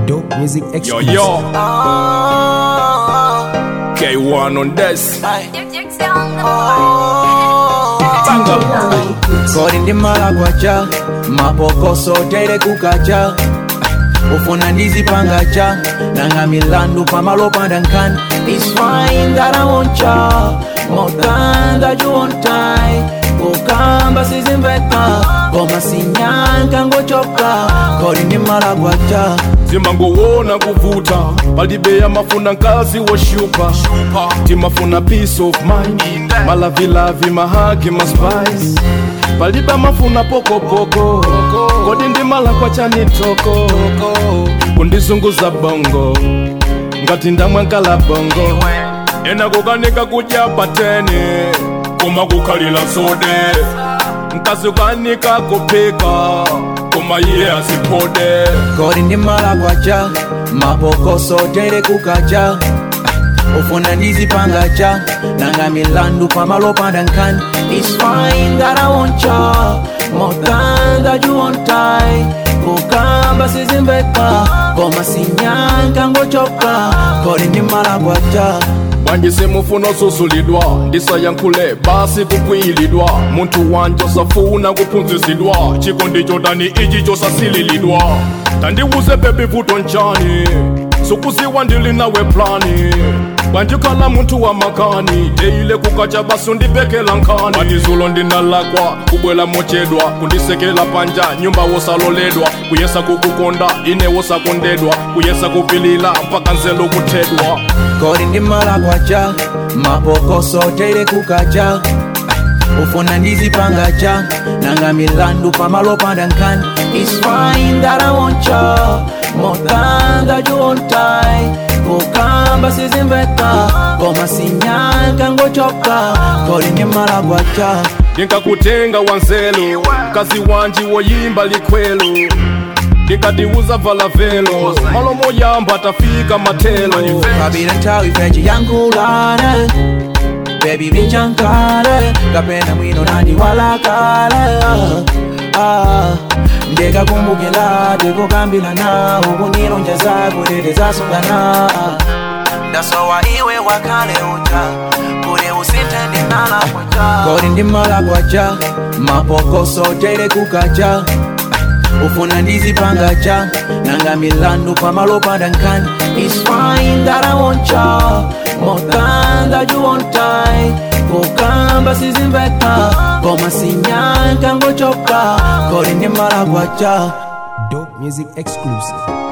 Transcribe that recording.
Dope music Yo, exclusive. yo. K1 on this. Banga. kodi ndi malakwacha mapokoso tere kukacha ufuna ndizipangacha nanga milandu pamalopanda nkhani It's fine that I want ya More time that you want time kukamba sizimveka koma sinyanka ngochoka kodi ndi malakwacha zimangowona kuvuta palibe amafuna nkazi woshupa timafuna peace of mind malavilavi mahagi maspice palibe amafuna pokopoko kodi ndi malakwa chanitoko kundizunguza bongo ngati ndamwankala bongo ena kukanika kudya pateni koma kukhalira sode mkazi ukanika kupika koma iye asiphode kodi ndi malakwacha mapokoso tere kukacha ufuna ndizipangacha nanga milandu pamalopanda nkhani It's fine that I want ya More time that you want time kukamba sizimveka koma sinyanka ngochoka kodi ndi malakwacha wanji simufuna osusulidwa ndisayankhule basi kukwiyilidwa munthu wanje osafuna kuphunzisidwa chikondi chotani ichi chosasililidwa tandiwuze bebi vuto nchani sukuziwa ndili nawe plani wanjikhala munthu wa makani deyile kukacha basi undibekela nkhani matizulo ndinalakwa kubwela mochedwa kundisekela panja nyumba wosaloledwa kuyesa kukukonda ine wosakondedwa kuyesa kupilila mpaka nzelo kuthedwa kodi ndi malakwacha mapokoso tere kukacha ufuna ndizipangacha nanga milandu pamalopanda nkhani It's fine that I want ya More time that you want time kukamba sizimveka koma sinyanka ngochoka kodi ndi malakwacha ndinkakutenga wanzelo kazi wanji woyimba likhwelo ndikatiuza vala velo malomo yamba tafika matelo kabila nthawi fechi yankhulana bebi vinchankale kapena mwino nandiwalakale ah, ndikakumbukila tikukambila nawo kunilonja zako tete zasungana ndasowa iwe wakale uta kule usitende nalakwacha kodi ndi malakwacha mapokoso tere kukacha ufuna ndizipangacha nanga milandu pamalopanda nkhani It's fine that I want ya More time that you want time kukamba sizimveka koma sinyanka ngochoka kodi ndi malakwacha Dope music exclusive.